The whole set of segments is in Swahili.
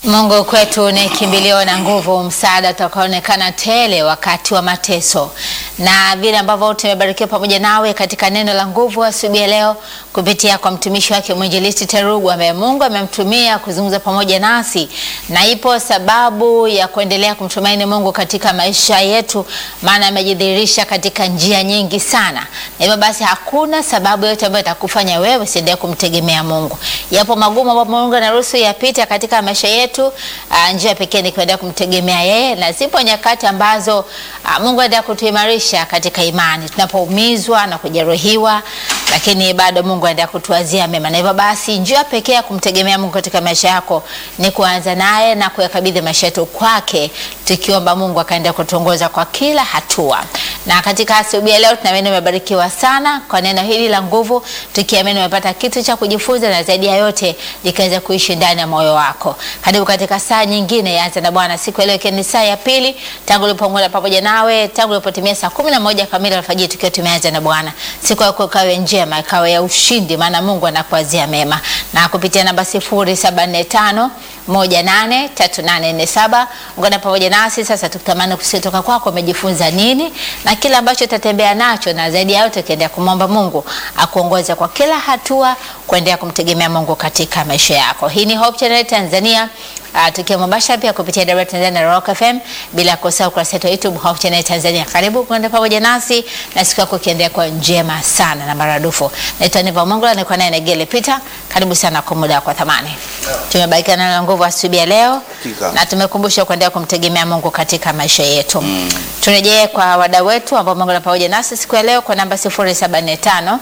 Mungu kwetu ni kimbilio na nguvu, msaada utakaoonekana tele wakati wa mateso. Na vile ambavyo tumebarikiwa pamoja nawe katika neno la nguvu asubuhi ya leo kupitia kwa mtumishi wake mwinjilisti Terugu ambaye Mungu amemtumia kuzungumza pamoja nasi, na ipo sababu ya kuendelea kumtumaini Mungu katika maisha yetu, maana amejidhihirisha katika njia nyingi sana, na hivyo basi hakuna sababu yote ambayo itakufanya wewe usiendelee kumtegemea Mungu. Yapo magumu ambayo Mungu anaruhusu yapite katika maisha yetu. Uh, njia pekee ni kuendelea kumtegemea yeye, na zipo nyakati ambazo uh, Mungu anaendelea kutuimarisha katika imani tunapoumizwa na kujeruhiwa, lakini bado Mungu anaendelea kutuazia mema, na hivyo basi njia pekee ya kumtegemea Mungu katika maisha yako ni kuanza naye na kuyakabidhi maisha yetu kwake, tukiomba Mungu akaendelea kutuongoza kwa kila hatua. Na katika asubuhi ya leo tunaamini umebarikiwa sana kwa neno hili la nguvu, tukiamini umepata kitu cha kujifunza na zaidi ya yote likaweza kuishi ndani ya moyo wako. Karibu katika saa nyingine ya Anza na Bwana, siku ya leo ikiwa ni saa ya pili tangu ulipoungana pamoja nawe tangu ulipotimia saa kumi na moja kamili alfajiri tukiwa tumeanza na Bwana. Siku yako ikawe njema, ikawe ya ushindi, maana Mungu anakuazia mema, na kupitia namba sifuri saba nne tano moja nane tatu nane nne saba ungana pamoja nasi sasa, tukitamani kutoka kwako umejifunza nini na kile ambacho utatembea nacho, na zaidi ya yote ukiendelea kumwomba Mungu akuongoze kwa kila hatua, kuendelea kumtegemea Mungu katika maisha yako. Hii ni Hope Channel Tanzania. Uh, tukiwa Mombasa pia kupitia Dar Tanzania na Rock FM, bila kusahau kurasa yetu YouTube Hope Channel Tanzania. Karibu kuenda pamoja nasi na siku yako ikiendelea kwa njema sana na maradufu. Naitwa Neva Mungu, niko naye Negele Peter. Karibu sana kwa muda kwa thamani. Yeah. Tumebarikiwa na nguvu asubuhi ya leo Hakika. na tumekumbusha kuendelea kumtegemea Mungu katika maisha yetu. Mm. Turejee kwa wadau wetu ambao Mungu pamoja nasi siku ya leo kwa namba 0745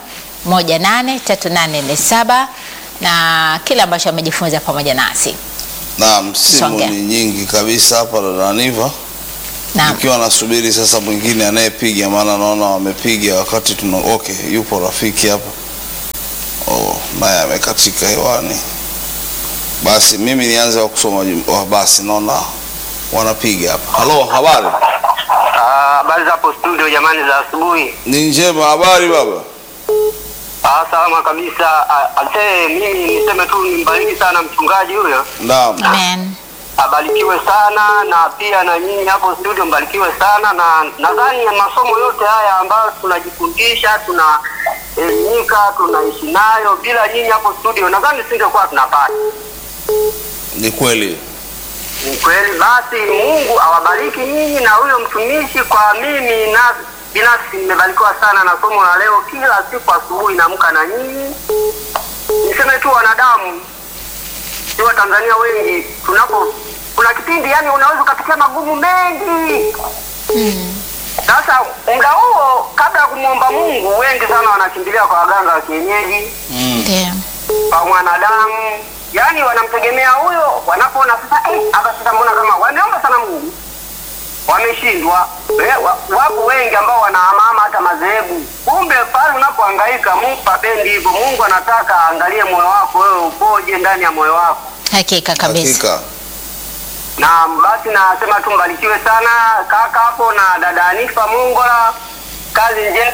183847 na kile ambacho amejifunza pamoja nasi. Naam, simu Songe. ni nyingi kabisa hapa dada Niva, Naam. nikiwa nasubiri sasa mwingine anayepiga, maana naona wamepiga wakati tuna okay, yupo rafiki hapa oh, naye amekatika hewani. Basi mimi nianze wa kusoma jum- wa basi, naona wanapiga hapa. Halo, habari? Ah, Habari za hapo studio jamani, za asubuhi. Ni njema. Habari baba? Ah, salama kabisa. Ah, Ase, mimi niseme tu nimbariki sana mchungaji huyo, Naam. Amen. abarikiwe sana na pia na nyinyi hapo studio mbarikiwe sana, na nadhani masomo yote haya ambayo tunajifundisha tunaelimika, tunaishi nayo, bila nyinyi hapo studio nadhani singekuwa tunapata. Ni kweli. Ni kweli. Basi Mungu awabariki nyinyi na huyo mtumishi. Kwa mimi na binafsi nimebarikiwa sana na somo la leo. Kila siku asubuhi naamka na nyinyi. Niseme tu wanadamu, si Watanzania wengi, tunapo kuna kipindi yani unaweza ukapitia magumu mengi. Sasa muda huo, kabla ya kumwomba Mungu, wengi sana wanakimbilia kwa waganga wa kienyeji Mm. Ndio. kwa mwanadamu, yaani wanamtegemea huyo. Wanapoona sasa, eh, hapa sasa, mbona kama wameomba sana Mungu wameshindwa. Eh, wa- Wapo wengi ambao wanahamahama hata madhehebu. Kumbe pale unapohangaika, Mungu papendi hivyo. Mungu anataka aangalie moyo wako, wewe upoje ndani ya moyo wako. Hakika kabisa. Hakika. Na basi nasema tu mbarikiwe sana kaka hapo na dada Anifa Mongola, kazi njema.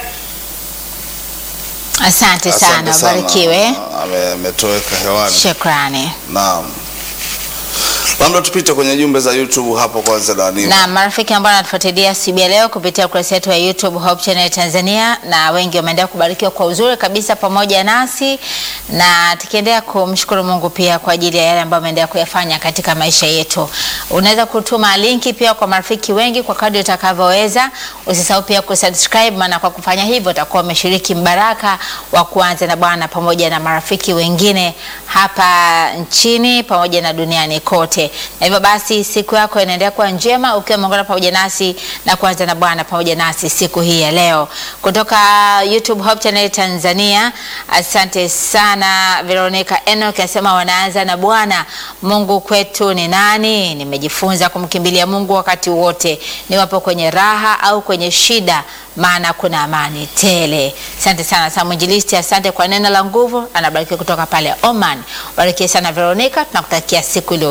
Asante sana, ubarikiwe. Ame- Ametoweka hewani. Shukrani. Naam. Labda tupite kwenye jumbe za YouTube hapo kwanza Dani. Na marafiki ambao wanatufuatilia siku ya leo kupitia ukurasa wetu wa YouTube Hope Channel Tanzania, na wengi wameendelea kubarikiwa kwa uzuri kabisa pamoja nasi, na tukiendelea kumshukuru Mungu pia kwa ajili ya yale ambayo ameendelea kuyafanya katika maisha yetu. Unaweza kutuma linki pia kwa marafiki wengi kwa kadri utakavyoweza. Usisahau pia kusubscribe, maana kwa kufanya hivyo utakuwa umeshiriki mbaraka wa kuanza na Bwana pamoja na marafiki wengine hapa nchini pamoja na duniani kote. Na hivyo basi siku yako inaendelea kuwa njema ukiwa umeungana pamoja nasi na kuanza na Bwana pamoja nasi siku hii ya leo. Kutoka YouTube Hope Channel Tanzania, asante sana Veronica Enoch anasema wanaanza na Bwana. Mungu kwetu ni nani? Nimejifunza kumkimbilia Mungu wakati wote, niwapo kwenye raha au kwenye shida maana kuna amani tele. Asante sana sana mwinjilisti, asante kwa neno la nguvu. Anabarikiwa kutoka pale Oman. Barikiwe sana Veronica, tunakutakia siku iliyo njema.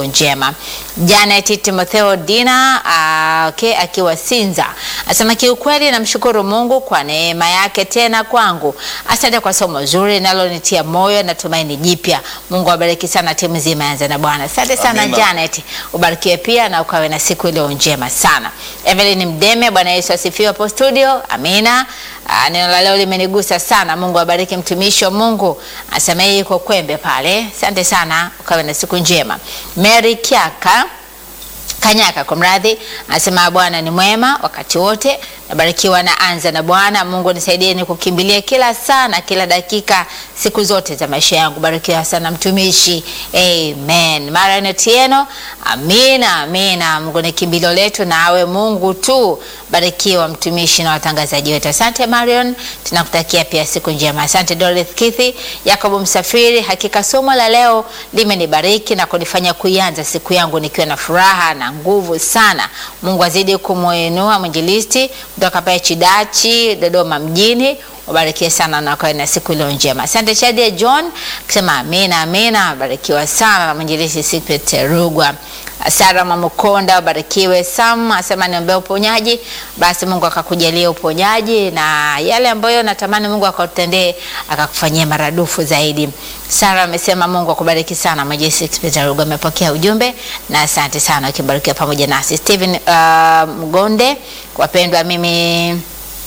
njema. Janet Timotheo Dina uh, okay, akiwa Sinza asema kiukweli, namshukuru Mungu kwa neema yake tena kwangu. Asante kwa somo zuri linalonitia moyo na tumaini jipya. Mungu awabariki sana timu nzima ya Anza na Bwana. Asante sana Amina. Janet, ubarikiwe pia na ukawe na siku iliyo njema sana. Evelyn Mdeme, Bwana Yesu asifiwe hapo studio. Amina. Ah, neno la leo limenigusa sana. Mungu abariki mtumishi wa Mungu. Asema yeye yuko Kwembe pale. Asante sana, ukawe na siku njema. Mary Kiaka Kanyaka kwa mradhi anasema Bwana ni mwema wakati wote, nabarikiwa na anza na Bwana. Mungu nisaidie ni kukimbilia kila saa na kila dakika siku zote za maisha yangu. Barikiwa sana mtumishi, amen. Marian Otieno, amina amina. Mungu ni kimbilio letu na awe Mungu tu. Barikiwa mtumishi na watangazaji wetu. Asante Marion, tunakutakia pia siku njema. Asante Dorothy Kithi, Yakobo Msafiri, hakika somo la leo limenibariki na kunifanya kuianza siku yangu nikiwa na furaha na nguvu sana. Mungu azidi kumuinua mwinjilisti kutoka pale Chidachi, Dodoma mjini. Wabarikiwe sana na kwa na siku iliyo njema. Asante Shadia John kusema amina amina. Barikiwa sana na mwinjilisti Secret Rugwa. Sara Mamukonda wabarikiwe. Sam asema niombee uponyaji, basi Mungu akakujalia uponyaji na yale ambayo natamani Mungu akatendee akakufanyia maradufu zaidi. Sara amesema Mungu akubariki sana. Mwinjilisti Secret Rugwa amepokea ujumbe na asante sana ukibarikiwa pamoja nasi. Steven uh, Mgonde, wapendwa mimi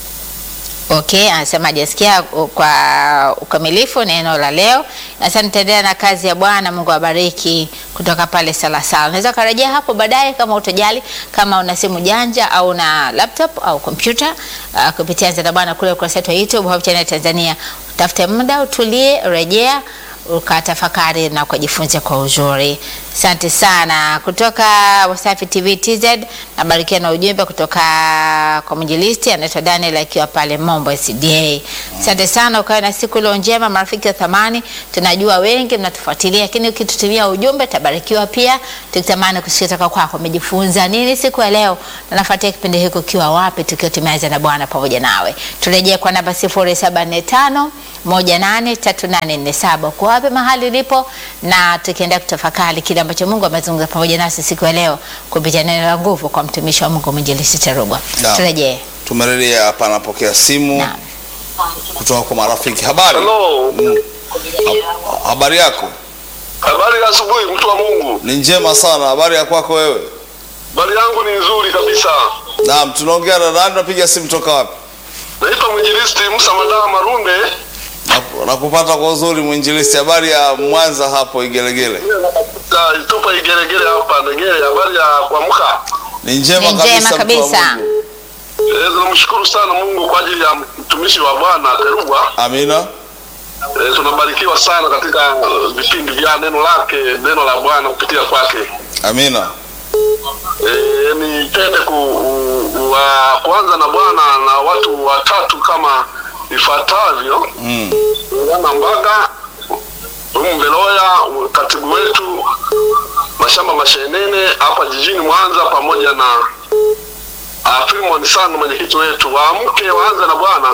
Okay, anasema hajasikia kwa ukamilifu neno la leo. Sasa nitaendelea na kazi ya Bwana. Mungu awabariki kutoka pale Salasala. Unaweza karejea hapo baadaye kama utojali, kama una simu janja au una laptop au kompyuta uh, kupitia Anza na Bwana kule ukurasa wetu wa YouTube Hope Channel Tanzania. Utafute muda utulie, rejea ukatafakari na ukajifunza kwa uzuri. Asante sana kutoka Wasafi TV TZ. Nabarikia na ujumbe kutoka kwa mwinjilisti anaitwa Daniel akiwa pale Mombo SDA. Asante sana, ukawe na siku iliyo njema, marafiki wa thamani. Tunajua wengi mnatufuatilia, lakini ukitutumia ujumbe tabarikiwa pia. Tukitamani kusikia kutoka kwako, umejifunza nini siku ya leo, na nafuatia kipindi hiki ukiwa wapi, tukiwa tumeanza na Bwana pamoja nawe. Turejee kwa namba 0745 183847 kwa wapi mahali ulipo, na tukienda kutafakari kile ambacho Mungu amezungumza pamoja nasi siku ya leo kupitia neno la nguvu kwa mtumishi wa Mungu mwinjilisti Terugwa. Naam. Turejee. Tumerejea hapa, anapokea simu Naam. kutoka kwa marafiki. Habari, Hello. Ha- habari yako? Habari ya asubuhi mtu wa Mungu. Ni njema sana. Habari ya kwako wewe? Habari yangu ni nzuri kabisa. Naam, tunaongea na nani? Napiga simu toka wapi? Naitwa mwinjilisti Musa Madawa Marunde. Na- Nakupata kwa uzuri mwinjilisti. Habari ya Mwanza hapo Igelegele? Ta- Tupa Igeregere hapa Ndegere. Habari ya kuamka. Ni njema Ni njema kabisa. mtu wa kabisa. Mungu. Eh, tunamshukuru sana Mungu kwa ajili ya mtumishi wa Bwana Terugwa. Amina. Eh, tunabarikiwa sana katika uh, vipindi vya neno lake, neno la Bwana kupitia kwake. Amina. Eh, nipende ku, u- wa, kuanza na Bwana na watu watatu kama ifuatavyo. Mm. Ngana Mbaga, Umbeloya, katibu wetu mashamba mashenene hapa jijini Mwanza, pamoja na uh, Filimon Sano, mwenyekiti wetu. Waamke waanze na Bwana.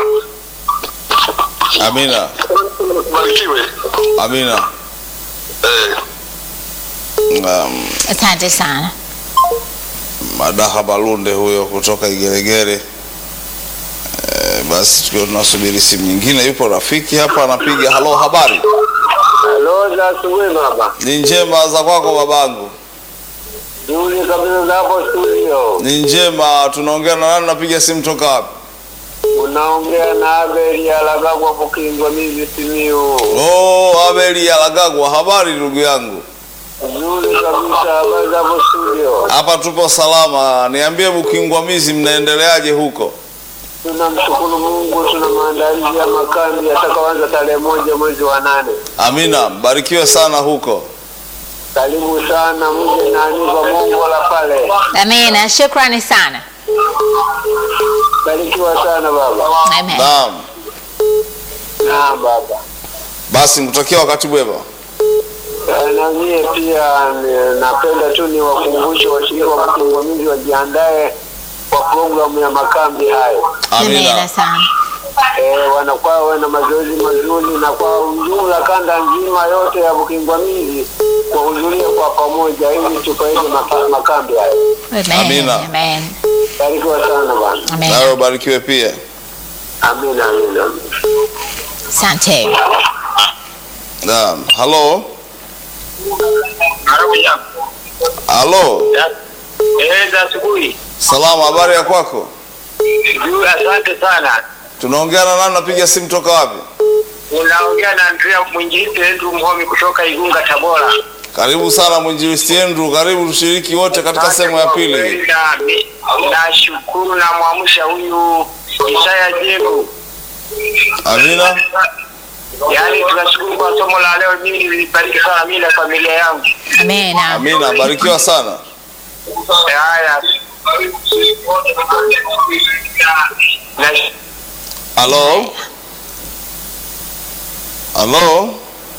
Amina. Barikiwe. Amina. Eh, Um, Asante sana. Madaha Balunde huyo kutoka Igeregere. E, basi tukiwa tunasubiri simu nyingine, yupo rafiki hapa anapiga. Halo, habari? Halo, za asubuhi baba. Ni njema za kwako babangu? Nzuri kabisa za hapo studio. Ni njema. Tunaongea na nani? Napiga simu toka wapi? Unaongea na Abeli Alagagwa Bukingwa mimi Simiu. Oh, Abeli Alagagwa, habari ndugu yangu? Nzuri kabisa habari za hapo studio. Hapa tupo salama. Niambie Bukingwamizi, mnaendeleaje huko? Tunamshukuru Mungu, tuna maandalizi ya makambi yatakaoanza tarehe moja mwezi wa nane. Amina, mbarikiwe sana huko. Karibu sana, mje na Aniva Mungu la pale. Amina, shukrani sana. Barikiwa sana baba. Amen. Naam, Naam baba. basi mtakia wakati mwema. Eh, Na mie pia ni- napenda tu ni wakumbushe washirika wa Bukingwamizi wajiandae kwa programu ya makambi hayo. Amina Amina. sana. Eh, wanakuwa wawe na mazoezi mazuri na kwa ujumla kanda nzima yote ya Bukingwamizi wahudhurie kwa kwa pamoja ili tukaende maka- makambi hayo. Amen. Amina. Amen. Barikiwa sana bwana. Amen. nawe ubarikiwe pia. Amina, amina. Asante. Naam, halo Haleluya. halo, Eh, za asubuhi. salamu, habari ya kwako? Juu, asante sana. Tunaongea na nani? Napiga simu toka wapi? Unaongea na Andrea mwinjilisti wetu Mhomi kutoka Igunga, Tabora. Karibu sana mwinjilisti Andrew, karibu tushiriki wote katika sehemu ya pili. Nashukuru na mwamsha huyu Isaya Jegu. Amina, Yaani tunashukuru kwa somo la leo, mimi nilibariki sana mimi na familia yangu. Amen. amina, barikiwa sana. Haya. Na Halo, halo.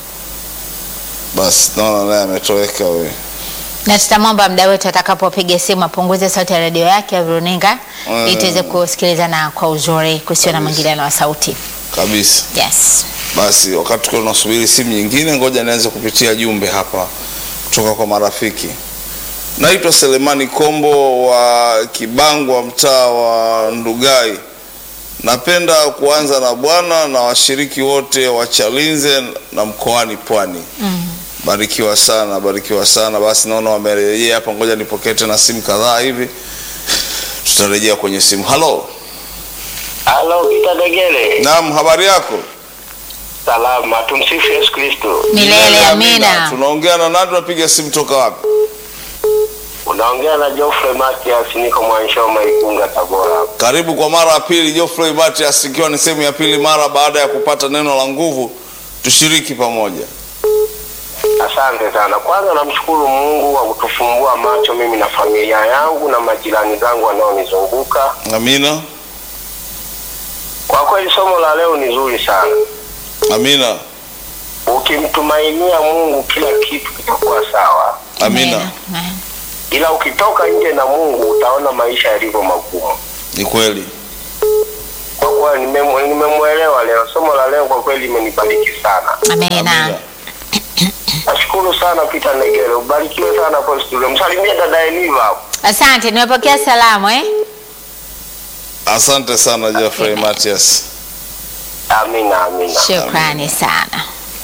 Basi naona naye ametoweka huyu. Na tutamwomba mda wetu atakapopiga simu apunguze sauti ya redio yake ya runinga Mm. ili tuweze kusikilizana kwa uzuri kusio na mwingiliano wa sauti. kabisa. Yes. Basi wakati tukiwa tunasubiri simu nyingine, ngoja nianze kupitia jumbe hapa kutoka kwa marafiki. Naitwa Selemani Kombo wa Kibangwa, mtaa wa Ndugai. Napenda kuanza na Bwana na washiriki wote wa Chalinze na mkoani Pwani. Barikiwa sana, barikiwa sana. Basi naona wamerejea hapa, ngoja nipokee tena simu kadhaa hivi, tutarejea kwenye simu. Halo, Halo, Peter Degele. naam, habari yako? Salama, tumsifu Yesu Kristo. Milele amina. Tunaongea na nani? Tunapiga simu toka wapi? Unaongea na Geoffrey Matias, niko Mwanshoma Igunga, Tabora. Karibu kwa mara ya pili, Geoffrey Matias, ikiwa ni sehemu ya pili mara baada ya kupata neno la nguvu, tushiriki pamoja. Asante sana. Kwanza namshukuru Mungu kwa kutufumbua macho mimi na familia yangu na majirani zangu wanaonizunguka. Amina, Kwa kweli somo la leo ni zuri sana. amina, Ukimtumainia Mungu kila kitu kitakuwa sawa, amina. Amen. ila ukitoka nje na Mungu utaona maisha yalivyo magumu. Ni kweli, Kwa kweli nimemu- nimemwelewa leo, somo la leo kwa kweli limenibariki sana. Amina. Nashukuru sana Peter Negere, ubarikiwe sana kwa studio. Msalimie dada Eniva hapo. Asante, nimepokea salamu eh? Asante sana Geoffrey Matias. Amina, amina. Shukrani sana.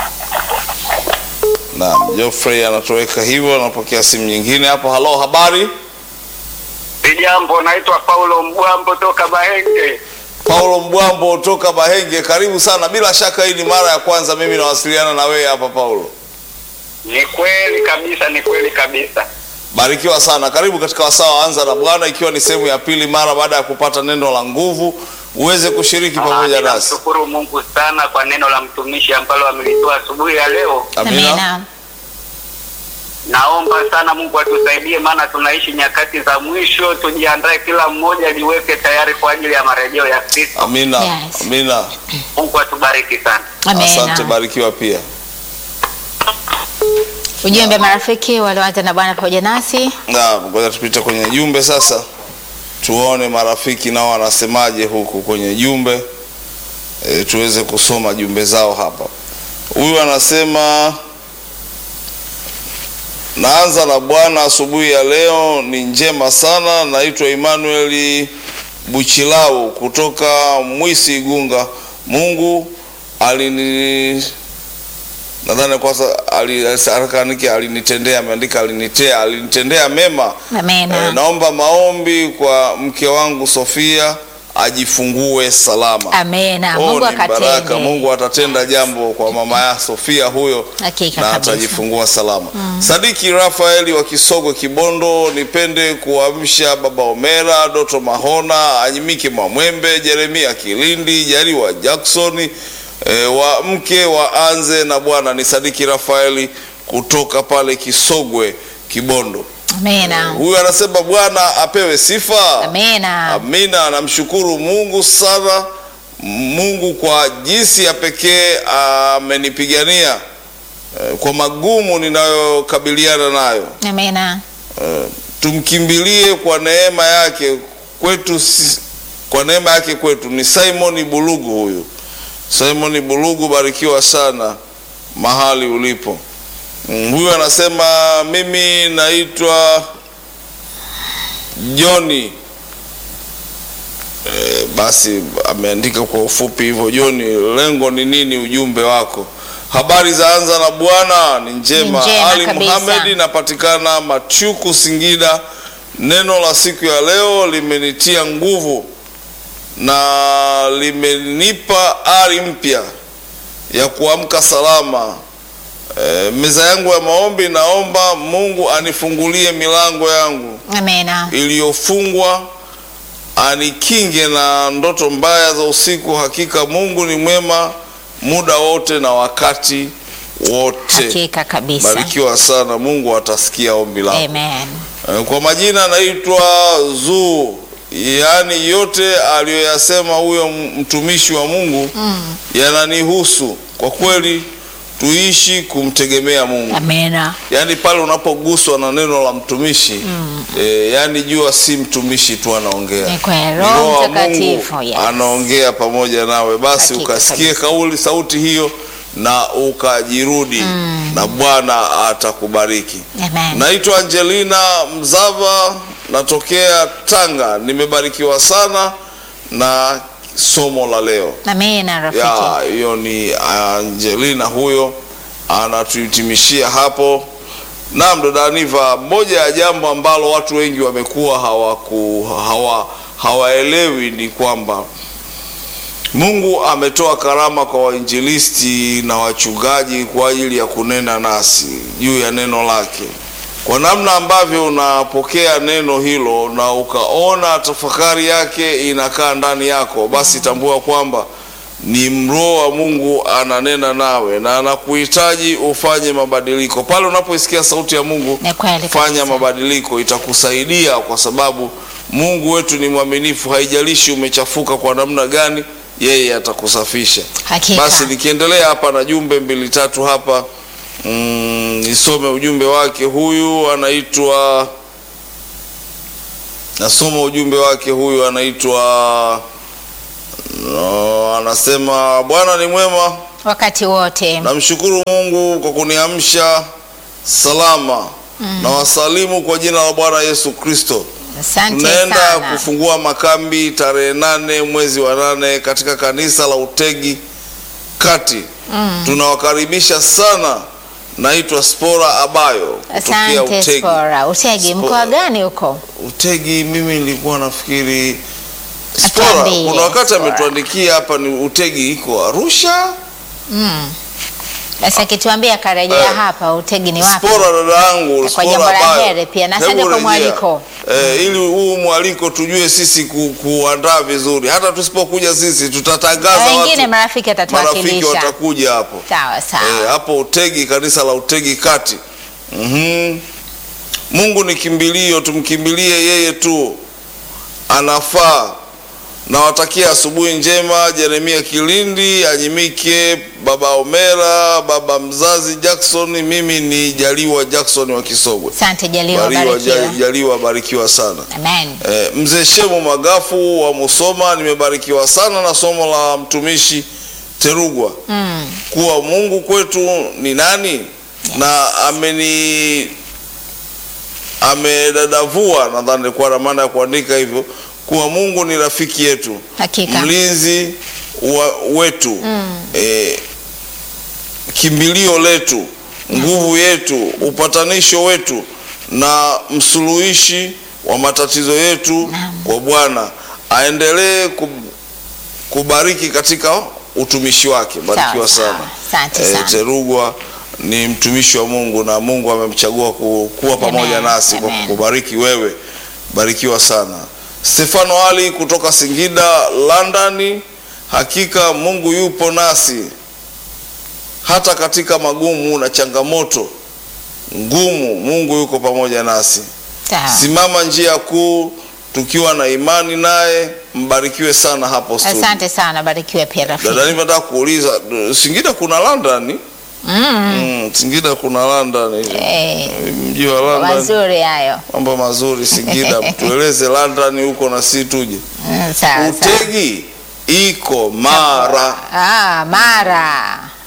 Naam, Geoffrey anatoweka hivyo, anapokea simu nyingine hapo. Halo, habari? Jambo, naitwa Paulo Mbwambo toka Bahenge. Paulo Mbwambo toka Bahenge, karibu sana. Bila shaka hii ni mara ya kwanza mimi nawasiliana na wewe hapa Paulo. Ni kweli kabisa, ni kweli kabisa. Barikiwa sana, karibu katika wasaa wa Anza na Bwana, ikiwa ni sehemu ya pili mara baada ya kupata neno la nguvu, uweze kushiriki pamoja nasi. Namshukuru Mungu sana kwa neno la mtumishi ambalo amelitoa asubuhi ya leo. Amina. Naomba sana Mungu atusaidie, maana tunaishi nyakati za mwisho. Tujiandae, kila mmoja jiweke tayari kwa ajili ya marejeo ya Kristo. Amina. Yes. Amina. Mungu atubariki sana. Asante, Amina. barikiwa pia. Ujumbe marafiki walioanza na Bwana pamoja nasi. Na ngoja tupite kwenye jumbe sasa, tuone marafiki nao wanasemaje huku kwenye jumbe e, tuweze kusoma jumbe zao hapa. Huyu anasema naanza na Bwana, asubuhi ya leo ni njema sana. Naitwa Emmanuel Buchilau kutoka Mwisi Igunga. Mungu alini nadhani kwanza alisakanike alinitendea, ameandika alinitea, alinitendea mema. Amina. Eh, naomba maombi kwa mke wangu Sofia ajifungue salama. Amina. Oh, Mungu ni baraka. akatende. Mungu atatenda jambo kwa mama ya Sofia huyo Hakika na kabisa. atajifungua salama. Sadiki Rafaeli wa Kisogo Kibondo, nipende kuamsha baba Omera, Doto Mahona, Anyimike Mwamwembe, Jeremia Kilindi, Jariwa Jackson e, wa mke wa Anze na Bwana ni Sadiki Rafaeli kutoka pale Kisogwe Kibondo. Amina. Huyu anasema Bwana apewe sifa. Amina. Amina, namshukuru Mungu sana, Mungu kwa jinsi ya pekee amenipigania eh, kwa magumu ninayokabiliana nayo. Amina. Eh, Tumkimbilie kwa neema yake kwetu, si- kwa neema yake kwetu. Ni Simon Bulugu huyu. Simon Bulugu, barikiwa sana mahali ulipo. Mm, huyu anasema mimi naitwa Joni. E, basi ameandika kwa ufupi hivyo. Joni, lengo ni nini? Ujumbe wako. Habari za anza na Bwana ni njema. Ni njema Ali kabisa. Muhamed, napatikana Machuku, Singida. Neno la siku ya leo limenitia nguvu na limenipa ari mpya ya kuamka salama. E, meza yangu ya maombi, naomba Mungu anifungulie milango yangu Amena. iliyofungwa, anikinge na ndoto mbaya za usiku. Hakika Mungu ni mwema muda wote na wakati wote. Hakika kabisa. Barikiwa sana, Mungu atasikia ombi lako. Amen. Eh, Kwa majina naitwa Zuu, yaani yote aliyoyasema huyo mtumishi wa Mungu yananihusu kwa kweli. Tuishi kumtegemea Mungu, Amena. yaani pale unapoguswa na neno la mtumishi eh, yaani jua si mtumishi tu anaongea, Ni kweli, Ni Roho wa Mtakatifu, Mungu yes. anaongea pamoja nawe. Basi Hakika ukasikie kabisa. kauli sauti hiyo na ukajirudi, na Bwana atakubariki. Amen. Naitwa Angelina Mzava, natokea Tanga. Nimebarikiwa sana na somo la leo. Amena rafiki. Ya, hiyo ni Angelina huyo anatuhitimishia hapo. Naam, dada Aniva, moja ya jambo ambalo watu wengi wamekuwa hawaku hawa hawaelewi ni kwamba Mungu ametoa karama kwa wainjilisti na wachungaji kwa ajili ya kunena nasi juu ya neno lake. Kwa namna ambavyo unapokea neno hilo na ukaona tafakari yake inakaa ndani yako, basi tambua kwamba ni Roho wa Mungu ananena nawe na anakuhitaji ufanye mabadiliko. Pale unapoisikia sauti ya Mungu, Ni kweli fanya kabisa. mabadiliko, itakusaidia kwa sababu Mungu wetu ni mwaminifu. Haijalishi umechafuka kwa namna gani, yeye atakusafisha. Hakika. Basi nikiendelea hapa na jumbe mbili tatu hapa mm, nisome ujumbe wake. Huyu anaitwa nasoma ujumbe wake. Huyu anaitwa no, anasema Bwana ni mwema, Wakati wote. namshukuru Mungu kwa kuniamsha salama na wasalimu kwa jina la Bwana Yesu Kristo. Asante Tunaenda sana. kufungua makambi tarehe nane mwezi wa nane katika kanisa la Utegi Kati. Tunawakaribisha sana. Naitwa Spora Abayo kutokea Asante Utegi. Spora. Utegi Spora. mkoa gani huko? Utegi, mimi nilikuwa nafikiri Spora, Atuambie, kuna wakati Spora. ametuandikia hapa ni Utegi iko Arusha. Sasa kituambia karejea Eh. hapa Utegi ni wapi? Spora dada yangu, Kwa Spora jambo la Abayo. heri pia, na Hebu asante kwa rejea. mwaliko. Eh, ili huu mwaliko tujue sisi ku, kuandaa vizuri. Hata tusipokuja sisi tutatangaza Na wengine watu. marafiki marafiki atatuwakilisha. watakuja hapo Sawa sawa. eh, hapo Utegi, kanisa la Utegi Kati. Mhm. Mungu ni kimbilio, tumkimbilie yeye tu, anafaa. Nawatakia asubuhi njema. Jeremia Kilindi, Anyimike, baba Omera, baba mzazi Jackson. Mimi ni Jaliwa Jackson wa Kisogwe. Asante Jaliwa, Bariwa, barikiwa. Ja- Jaliwa, barikiwa sana. Amen. Eh, mzee Shemu Magafu wa Musoma, nimebarikiwa sana na somo la mtumishi Terugwa Mm. kuwa Mungu kwetu ni nani na ameni amedadavua, nadhani kwa na maana ya kuandika hivyo, kuwa Mungu ni rafiki yetu, Hakika. mlinzi wa, wetu eh, kimbilio letu, nguvu yetu, upatanisho wetu na msuluhishi wa matatizo yetu kwa Bwana. Aendelee kub- kubariki katika utumishi wake. Barikiwa Sawa, sana. sawa. Asante Eh, sana. Terugwa ni mtumishi wa Mungu na Mungu amemchagua ku- kuwa pamoja Amen, nasi kwa amen. kukubariki wewe. Barikiwa sana. Stefano Ali kutoka Singida, London. Hakika Mungu yupo nasi hata katika magumu na changamoto ngumu. Mungu yuko pamoja nasi. Sawa. Simama njia kuu tukiwa na imani naye. Mbarikiwe sana hapo studio. Asante sana, barikiwe pia rafiki. Dada, nimetaka kuuliza Singida kuna London? Mm. Mm, Singida kuna London. Eh, Mji wa London. mazuri hayo. Mambo mazuri Singida. Tueleze London huko na si tuje. Mm, sawa sawa. Utegi iko Mara. Ah, Mara.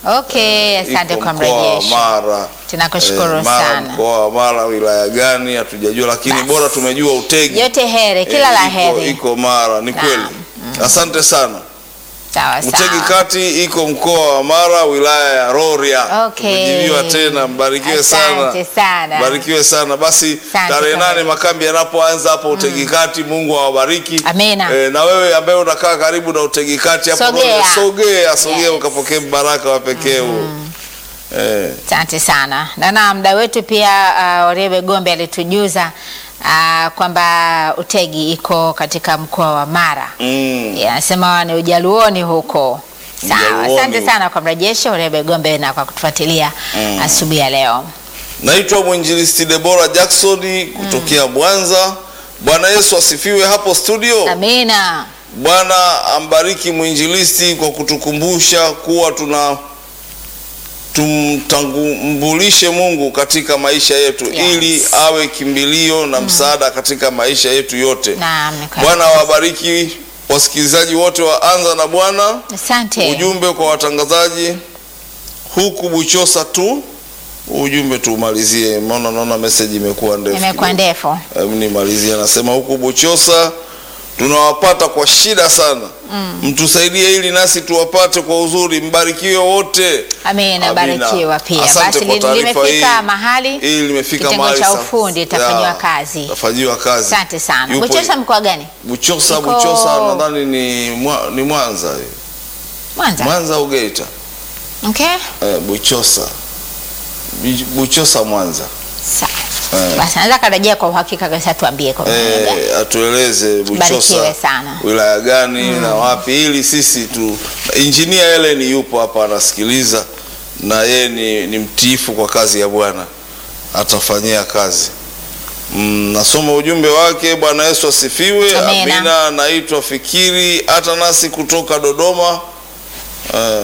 Okay, asante iko kwa mkoa wa mrejesho. Mara. Tunakushukuru Eh, Mara, sana. Mkoa wa Mara wilaya gani hatujajua, lakini Basi. bora tumejua Utegi. Yote heri, kila Eh, la iko- heri. Iko Mara, ni Naam. kweli. Asante sana. Sawa Utegi sawa. kati iko mkoa wa Mara wilaya ya Rorya. Okay. Tumejibiwa tena, mbarikiwe sana. Asante sana. Barikiwe sana. Basi Asante tarehe sana. nane makambi yanapoanza hapo Utegi kati, Mungu awabariki. Amina. Eh, na wewe ambaye unakaa karibu na Utegi kati hapo Sogea. Rorya, sogea, sogea Yes. ukapokee baraka wa pekee huo. Eh, Asante sana. Na na mda wetu pia uh, Orebe Gombe alitujuza uh, kwamba Utegi iko katika mkoa wa Mara. mm. Yeah, Anasema ni Ujaluoni huko. Sawa, Ujaluoni. asante sana kwa mrejesho Orebe Gombe na kwa kutufuatilia Mm. asubuhi ya leo. Naitwa mwinjilisti Debora Jackson kutokea Mwanza. Bwana Yesu asifiwe hapo studio. Amina. Bwana ambariki mwinjilisti kwa kutukumbusha kuwa tuna tumtambulishe Mungu katika maisha yetu Yes. ili awe kimbilio na msaada katika maisha yetu yote. Naam, ni kweli. Bwana awabariki wasikilizaji wote wa Anza na Bwana. Asante. Ujumbe kwa watangazaji huku Buchosa tu, ujumbe tuumalizie, maana naona message imekuwa ndefu. Imekuwa kidogo. ndefu. Hebu nimalizie, anasema huku Buchosa tunawapata kwa shida sana mtusaidie ili nasi tuwapate kwa uzuri. Mbarikiwe wote. Amina, Amina. barikiwa pia. Asante Basi kwa li- taarifa limefika hii. mahali Hili limefika kitengo mahali cha sa- ufundi itafanyiwa ya, kazi. itafanyiwa kazi. Asante sana. Yupo- Buchosa mkoa gani? Buchosa, Iko- Buchosa nadhani ni, mwa, ni Mwanza Mwanza. Mwanza au Geita Okay. eh, Buchosa Bi- Buchosa Mwanza Sawa. Eh. Basi anaweza karejea kwa uhakika kabisa tuambie kwa maana gani. eh, atueleze Buchosa Barikiwe sana. wilaya gani na wapi, ili sisi tu. Injinia Helen yupo hapa anasikiliza, na yeye ni, ni mtiifu kwa kazi ya Bwana, atafanyia kazi. Mm, nasoma ujumbe wake. Bwana Yesu asifiwe. Amina. Amina. Naitwa Fikiri hata nasi kutoka Dodoma eh,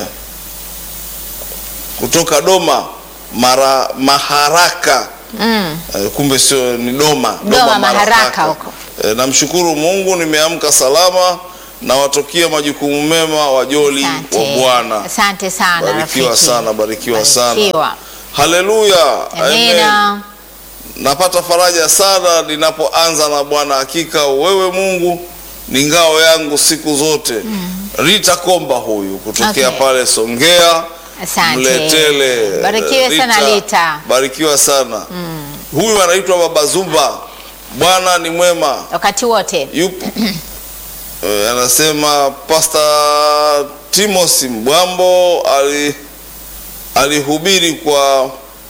kutoka Doma mara Maharaka Mm. Eh, kumbe sio ni Doma. Doma, Maharaka huko. Eh, namshukuru Mungu nimeamka salama na watokia majukumu mema wajoli Asante. wa Bwana. Asante sana Barikiwa rafiki. sana, barikiwa sana. Barikiwa. Haleluya. Amen. Amina. Napata faraja sana ninapoanza na Bwana. Hakika wewe Mungu ni ngao yangu siku zote. Rita Komba huyu kutokea Okay. pale Songea. Asante. Mletele. Barikiwe sana Rita. Barikiwa sana. Huyu anaitwa Baba Zumba. Bwana ni mwema. Wakati wote. Yupo. Eh, anasema Pastor Timothy Mbwambo ali alihubiri kwa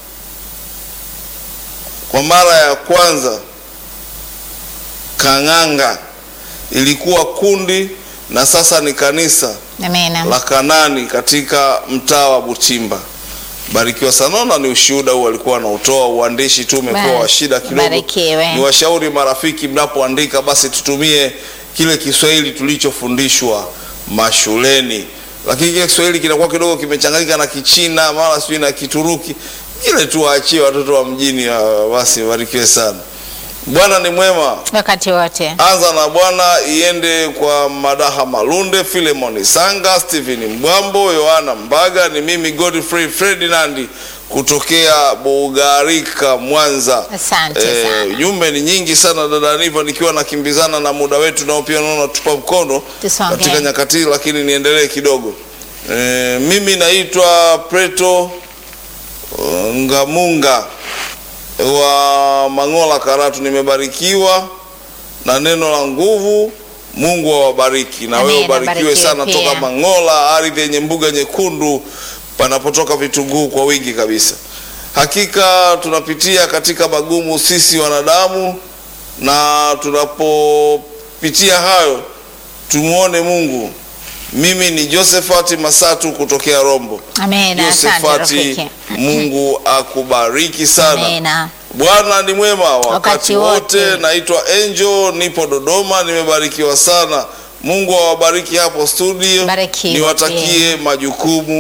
kwa mara ya kwanza Kang'anga, ilikuwa kundi na sasa ni kanisa Amina. la Kanani katika mtaa wa Butimba. Barikiwa sana. Naona ni ushuhuda huu alikuwa anautoa, uandishi tu umekuwa Basi, wa shida kidogo. barikiwe. Ni washauri marafiki, mnapoandika basi tutumie kile Kiswahili tulichofundishwa mashuleni, lakini kile Kiswahili kinakuwa kidogo kimechanganyika na Kichina mara sijui na Kituruki, kile tu waachie watoto wa mjini. ah, Basi barikiwe sana. Bwana ni mwema. Wakati wote. Anza na Bwana iende kwa Madaha Malunde, Filemoni Sanga, Stephen Mbwambo, Yohana Mbaga. Ni mimi Godfrey Ferdinand kutokea Bugarika, Mwanza. Asante Eh, sana. Jumbe ni nyingi sana dada Niva, nikiwa nakimbizana na muda wetu nao pia naona tupa mkono Tusonge. katika nyakati, hii, lakini niendelee kidogo. Eh, mimi naitwa Preto uh, Ngamunga wa Mangola Karatu, nimebarikiwa na neno la nguvu. Mungu awabariki na wewe Amina, ubarikiwe barikiwe sana pia. toka Mangola, ardhi yenye mbuga nyekundu panapotoka vitunguu kwa wingi kabisa. Hakika tunapitia katika magumu sisi wanadamu, na tunapopitia hayo tumuone Mungu. Mimi ni Josephat Masatu kutokea Rombo. Amina. Asante Josephat, rafiki. Mungu akubariki sana. Amina. Bwana ni mwema wakati, Wakati wote. wote. Naitwa Angel, nipo Dodoma, nimebarikiwa sana. Mungu awabariki hapo studio, Barikiwa niwatakie majukumu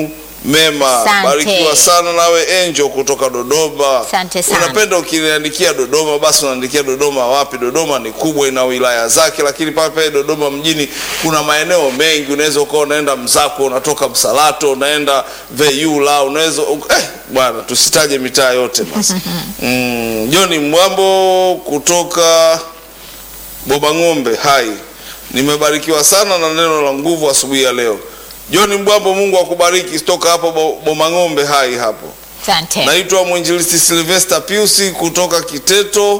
mema. Asante. Barikiwa sana nawe Angel kutoka Dodoma. Asante sana. Unapenda ukiniandikia Dodoma, basi unaandikia Dodoma wapi? Dodoma ni kubwa, ina wilaya zake, lakini pale pale Dodoma mjini kuna maeneo mengi. Unaweza ukawa unaenda Mzako, unatoka Msalato, unaenda Veyula, unaweza eh, bwana, tusitaje mitaa yote basi. mm, John Mwambo kutoka Boba Ng'ombe, hai, nimebarikiwa sana na neno la nguvu asubuhi ya leo. John Mbwambo, Mungu akubariki. Toka hapo Bo- Boma Ng'ombe, hai hapo. Asante. Naitwa mwinjilisti Sylvester Piusi kutoka Kiteto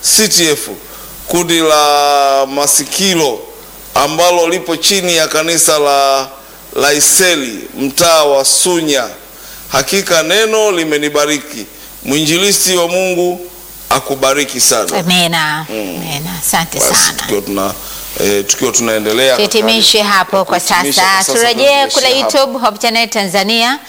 CTF, kundi la Masikilo ambalo lipo chini ya kanisa la Laiseli, mtaa wa Sunya. Hakika neno limenibariki. Mwinjilisti wa Mungu akubariki sana. Amina. Amina. Asante Basi sana. tukiwa tuna eh, tukiwa tunaendelea Tuhitimishe hapo kwa Tuhitimishe sasa. kwa sasa, Turejee tunaishia kule hapo. YouTube Hope Channel Tanzania.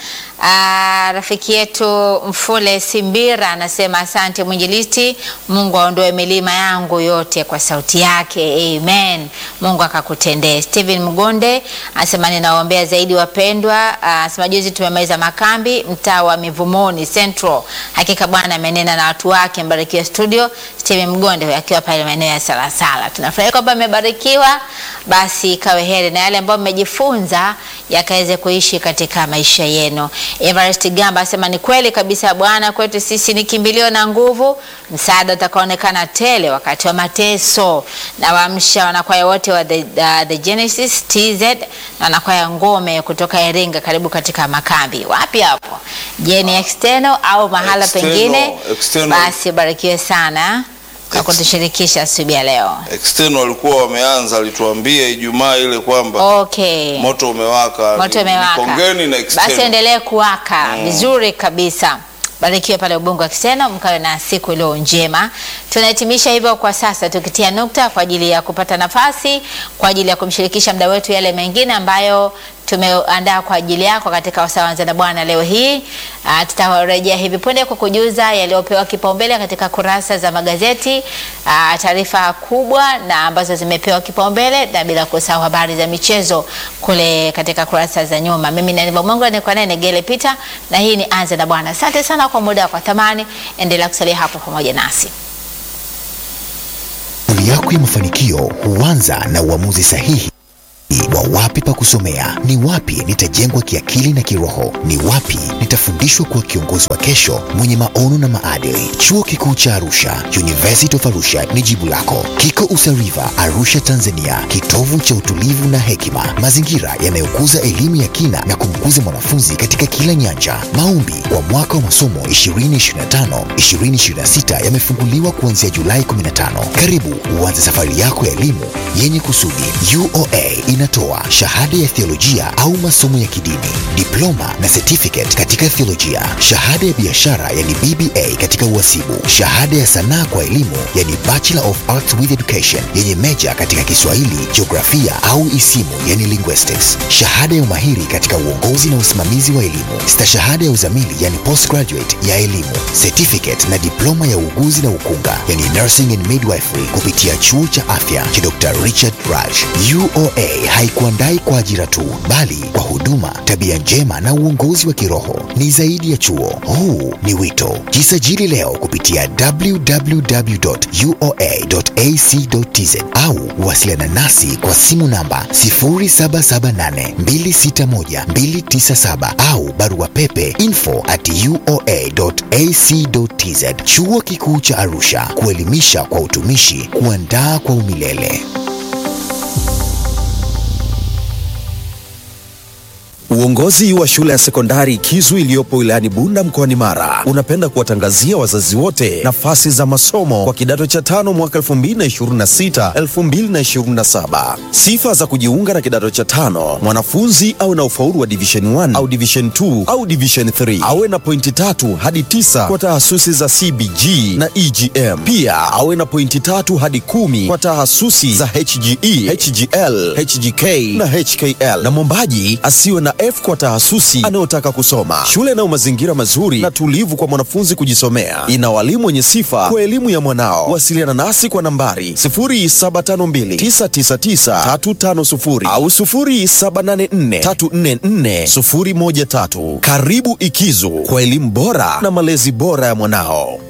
Ah, rafiki yetu Mfule Simbira anasema asante mwinjilisti, Mungu aondoe milima yangu yote kwa sauti yake. Amen. Mungu akakutendee. Steven Mgonde anasema ninawaombea zaidi wapendwa. Ah, Anasema juzi tumemaliza makambi mtaa wa Mivumoni Central. Hakika Bwana amenena na watu wake. Mbarikiwe studio. Steven Mgonde huyo akiwa pale maeneo ya Salasala. Tunafurahi kwamba mmebarikiwa, basi ikawe heri na yale ambayo mmejifunza yakaweze kuishi katika maisha yenu. Everest Gamba asema ni kweli kabisa, Bwana kwetu sisi ni kimbilio na nguvu, msaada utakaonekana tele wakati wa mateso. Na waamsha wanakwaya wote wa the, uh, the Genesis TZ na wanakwaya Ngome kutoka Iringa, karibu katika makambi. Wapi hapo? Je, ni external au mahala External, pengine? external. Basi barikiwe sana kwa Ex- kutushirikisha asubuhi ya leo. external walikuwa wameanza, alituambia Ijumaa ile kwamba Okay. moto umewaka. moto Ni- umewaka. ni Kongeni na external. Basi endelee kuwaka vizuri kabisa. Barikiwe pale Ubungo Kisena, mkawe na siku iliyo njema. Tunahitimisha hivyo kwa sasa, tukitia nukta kwa ajili ya kupata nafasi kwa ajili ya kumshirikisha mda wetu yale mengine ambayo tumeandaa kwa ajili yako katika wasaa wa Anza na Bwana leo hii. Ah, tutarejea hivi punde kwa kujuza yaliyopewa kipaumbele katika kurasa za magazeti, ah, taarifa kubwa na ambazo zimepewa kipaumbele, na bila kusahau habari za michezo kule katika kurasa za nyuma. Mimi ni Aniva Mungu, niko naye Negele Peter, na hii ni Anza na Bwana. Asante sana kwa muda kwa thamani, endelea kusalia hapo pamoja nasi. Safari yako ya mafanikio huanza na uamuzi sahihi wa wapi pa kusomea, ni wapi nitajengwa kiakili na kiroho, ni wapi nitafundishwa kuwa kiongozi wa kesho mwenye maono na maadili. Chuo Kikuu cha Arusha, University of Arusha ni jibu lako. Kiko Usariva, Arusha, Tanzania, kitovu cha utulivu na hekima, mazingira yanayokuza elimu ya kina na kumkuza mwanafunzi katika kila nyanja. Maombi kwa mwaka wa masomo 2025 2026 yamefunguliwa kuanzia Julai 15. Karibu uanze safari yako ya elimu yenye kusudi. UoA inatoa shahada ya theolojia au masomo ya kidini, diploma na certificate katika theolojia, shahada ya biashara yani BBA katika uhasibu, shahada ya sanaa kwa elimu yani Bachelor of Arts with Education yenye meja katika Kiswahili, jiografia au isimu yani linguistics, shahada ya umahiri katika uongozi na usimamizi wa elimu, stashahada ya uzamili yani postgraduate ya elimu, certificate na diploma ya uuguzi na ukunga yani nursing and midwifery kupitia chuo cha afya cha Dr. Richard Raj. UoA haikuandai kwa ajira tu, bali kwa huduma, tabia njema na uongozi wa kiroho. Ni zaidi ya chuo, huu ni wito. Jisajili leo kupitia www.uoa.ac.tz au wasiliana nasi kwa simu namba 0778261297 au barua pepe info at uoa.ac.tz. Chuo Kikuu cha Arusha, kuelimisha kwa utumishi, kuandaa kwa umilele. Uongozi wa shule ya sekondari Kizu iliyopo wilayani Bunda mkoani Mara unapenda kuwatangazia wazazi wote nafasi za masomo kwa kidato cha tano mwaka 2026 2027. Sifa za kujiunga na kidato cha tano: mwanafunzi awe na ufaulu wa division 1 au division 2 au division 3, awe na pointi tatu hadi tisa kwa tahasusi za CBG na EGM. Pia awe na pointi tatu hadi kumi kwa tahasusi za HGE, HGL, HGK na HKL, na mwombaji asiwe na F kwa tahasusi anayotaka kusoma. Shule inayo mazingira mazuri na tulivu kwa mwanafunzi kujisomea, ina walimu wenye sifa kwa elimu ya mwanao. Wasiliana nasi kwa nambari 0752999350 au 0784344013. Karibu Ikizu kwa elimu bora na malezi bora ya mwanao.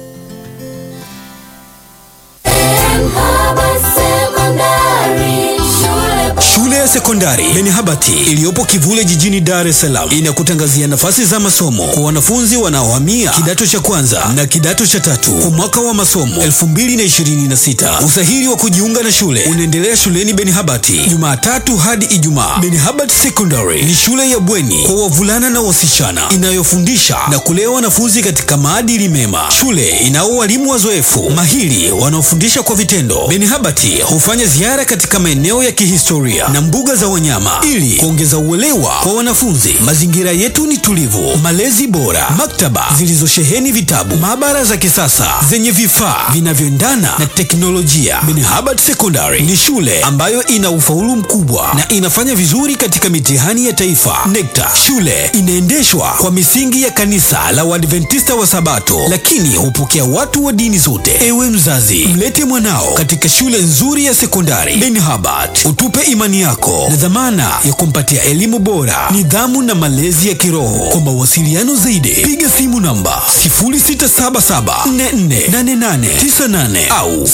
Shule ya sekondari Benihabati iliyopo Kivule jijini Dar es Salaam inakutangazia nafasi za masomo kwa wanafunzi wanaohamia kidato cha kwanza na kidato cha tatu kwa mwaka wa masomo 2026. Usahili wa kujiunga na shule unaendelea shuleni Benihabati Jumatatu hadi Ijumaa. Benihabati Secondary ni shule ya bweni kwa wavulana na wasichana inayofundisha na kulea wanafunzi katika maadili mema. Shule inao walimu wazoefu mahiri wanaofundisha kwa vitendo. Benihabati hufanya ziara katika maeneo ya kihistoria na mbuga za wanyama ili kuongeza uelewa kwa wanafunzi. Mazingira yetu ni tulivu, malezi bora, maktaba zilizosheheni vitabu, maabara za kisasa zenye vifaa vinavyoendana na teknolojia. Benihabati Secondary ni shule ambayo ina ufaulu mkubwa na inafanya vizuri katika mitihani ya taifa NECTA. Shule inaendeshwa kwa misingi ya kanisa la Waadventista wa Sabato, lakini hupokea watu wa dini zote. Ewe mzazi, mlete mwanao katika shule nzuri ya sekondari Benihabati, utupe imani yako na dhamana ya kumpatia elimu bora, nidhamu na malezi ya kiroho. Kwa mawasiliano zaidi, piga simu namba 0677448898 au